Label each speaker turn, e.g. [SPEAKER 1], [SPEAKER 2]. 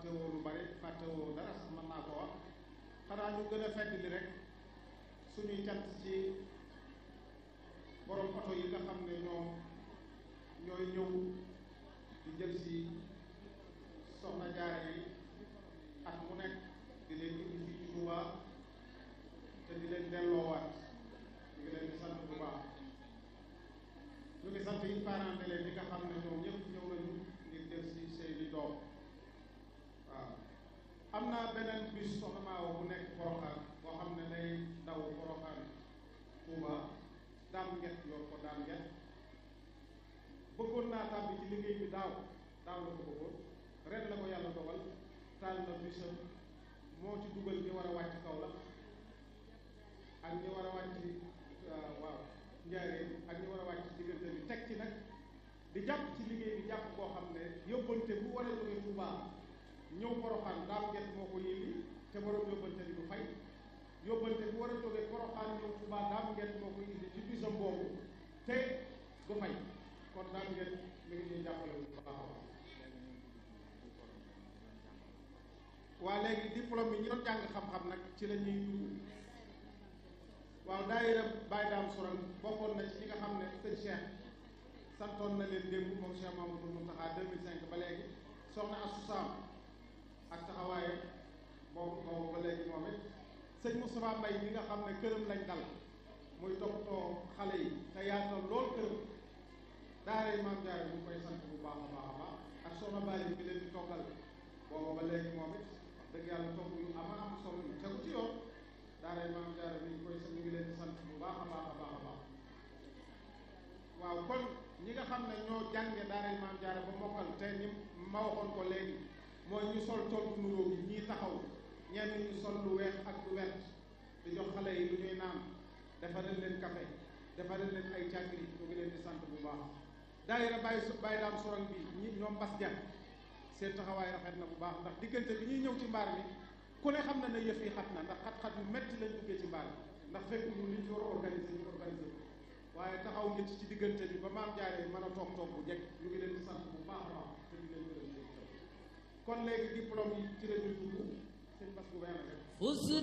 [SPEAKER 1] fàttewoo lu bari fàttewoo dara sax mën naa ko wax xanaa ñu gën a fedd li rek suñuy cant ci borom oto yi nga xam ne ñoom ñooy ñëw di jël si soxna jaare yi at mu nekk di leen indi fii ci Touba te di leen delloowaat ñu ngi leen di sant bu baax ñu ngi sant yi parents d'élèves yi nga xam ne ñoom ñëpp ñëw nañu ngir jël si seeni doom waaw am na beneen bus soxna Maawa bu nekk Porokhane boo xam ne day daw Porokhane Touba daam nget yor ko daam nget bëggoon naa tàbbi ci liggéey bi daaw daaw la ko bëggoon ren la ko yàlla dogal taal na busam moo ci dugal ñi war a wàcc kaw la ak ñi war a wàcc waaw njaareen ak ñi war a wàcc diggante bi teg ci nag di jàpp ci liggéey bi jàpp koo xam ne yóbbante bu war a jóge Touba ñëw Porokhane daam nget moo ko yéndi te borom yóbbante bi du fay yóbbante bu war a jóge Porokhane ñëw Touba daam nget moo ko indi ci bisam boobu te du fay kon daam nget mi ngi ñuy jàppale bu baax a baax waa léegi diplôme yi ñi doon jàng xam-xam nag ci la ñuy dugg waaw daayira Baye Dame Sourang bokkoon na ci ñi nga xam ne sëñ Cheikh santoon na leen démb moom Cheikh Mamadou Mountakha 2005 ba léegi soxna Assou Sam ak taxawaayam boobu boobu ba léegi moom it sëñ Moustapha Mbaye ñi nga xam ne këram lañ dal muy toppatoo xale yi te yaatal lool këram daara yi maam Jaara ñu koy sant bu baax a baax a baax ak soxna Bali bi leen di toggal boobu ba léegi moom it dëgg yàlla togg yu ama am solo yu tegu ci yoon daaray maam jaara ni ñu koy ñu ngi leen di sant bu baax a baax a baax a baax waaw kon ñi nga xam ne ñoo jànge daaray maam jaara ba mokkal te ni ma waxoon ko léegi mooy ñu sol tool bu nuróo bi ñii taxaw ñenn ñu sol lu weex ak lu wert di jox xale yi lu ñuy naan defaral leen café defaral leen ay càggri ñu ngi leen di sant bu baax daayira bàyyi bàyyi daam sorang bi ñi ñoom bas jan seen taxawaay rafet na bu baax ndax diggante bi ñuy ñëw ci mbaar mi ku ne xam na ne yëf yi xat na ndax xat-xat yu métti lañ duggee ci mbaar mi ndax fekk ñu liñ fi war a organiser ñu organiser waaye taxaw ngeen ci ci diggante bi ba maam jaaree mën a toog toog bu jekk ñu ngi leen di sant bu baax a baax te di leen gërëm kon léegi diplôme yi ci la ñuy dugg seen bas bu